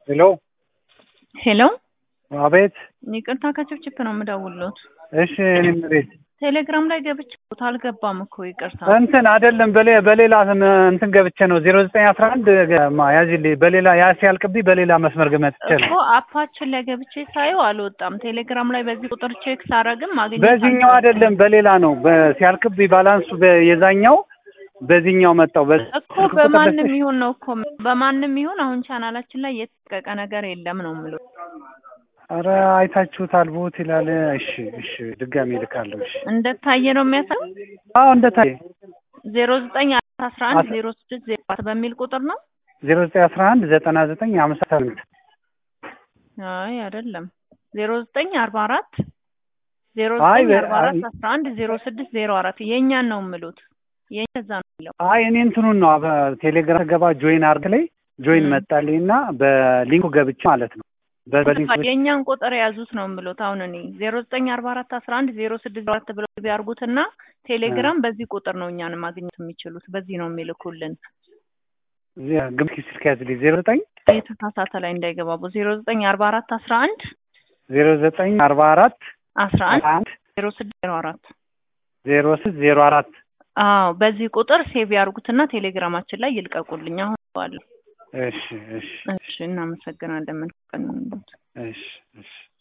ሄሎ ሄሎ አቤት። ይቅርታ ከችፕችፕ ነው የምደውልሎት። እሺ እኔም ቤት ቴሌግራም ላይ ገብቼ አልገባም እኮ ይቅርታ። እንትን አይደለም በሌ- በሌላ እንትን ገብቼ ነው ዜሮ ዘጠኝ አስራ አንድ ያዚልኝ በሌላ ያ ሲያልቅብኝ በሌላ መስመር ገመጥቼ ነው። እኮ አፓችን ላይ ገብቼ ሳየው አልወጣም። ቴሌግራም ላይ በዚህ ቁጥር ቼክ ሳረግም ማግኘት በዚህኛው አይደለም በሌላ ነው በ- ሲያልቅብኝ ባላንሱ በ- የዛኛው በዚህኛው መጣው በ- እኮ በማንም ይሁን ነው እኮ በማንም ይሁን አሁን ቻናላችን ላይ የተጠቀቀ ነገር የለም ነው የምለው። ኧረ አይታችሁታል ቦት ይላል። እሺ እሺ ድጋሜ እልካለሁ። እሺ እንደታየ ነው የሚያሳይ አዎ እንደታየ ዜሮ ዘጠኝ አስራ አንድ ዜሮ ስድስት ዜሮ አራት በሚል ቁጥር ነው። ዜሮ ዘጠኝ አስራ አንድ ዘጠና ዘጠኝ አምሳ ስምንት አይ አይደለም ዜሮ ዘጠኝ አርባ አራት ዜሮ አይ ዘጠኝ በ- አርባ አራት አይ- አስራ አንድ ዜሮ ስድስት ዜሮ አራት የእኛን ነው የምሉት። የእኛ እዛ ነው የሚለው። አይ እኔ እንትኑን ነው በቴሌግራም ገባ ጆይን አርግ ላይ ጆይን ም። መጣልኝ እና በሊንኩ ገብቼ ማለት ነው በ- በሊንኩ የእኛን ቁጥር የያዙት ነው የምሉት። አሁን እኔ ዜሮ ዘጠኝ አርባ አራት አስራ አንድ ዜሮ ስድስት ዜሮ አራት ብለው ቢያርጉትና ቴሌግራም በዚህ ቁጥር ነው እኛን ማግኘት የሚችሉት። በዚህ ነው የሚልኩልን። ግምት ስልክ ያዝልኝ ዜሮ ዘጠኝ የተሳሳተ ላይ እንዳይገባቡ ዜሮ ዘጠኝ አርባ አራት አስራ አንድ ዜሮ ዘጠኝ አርባ አራት አስራ አንድ አንድ ዜሮ ስድስት ዜሮ አራት ዜሮ ስድስት ዜሮ አራት አዎ በዚህ ቁጥር ሴቭ ያርጉትና ቴሌግራማችን ላይ ይልቀቁልኝ። አሁን ባለ እሺ እሺ እሺ፣ እናመሰግናለን። መልካም ቀን ይሁንልዎት። እሺ እሺ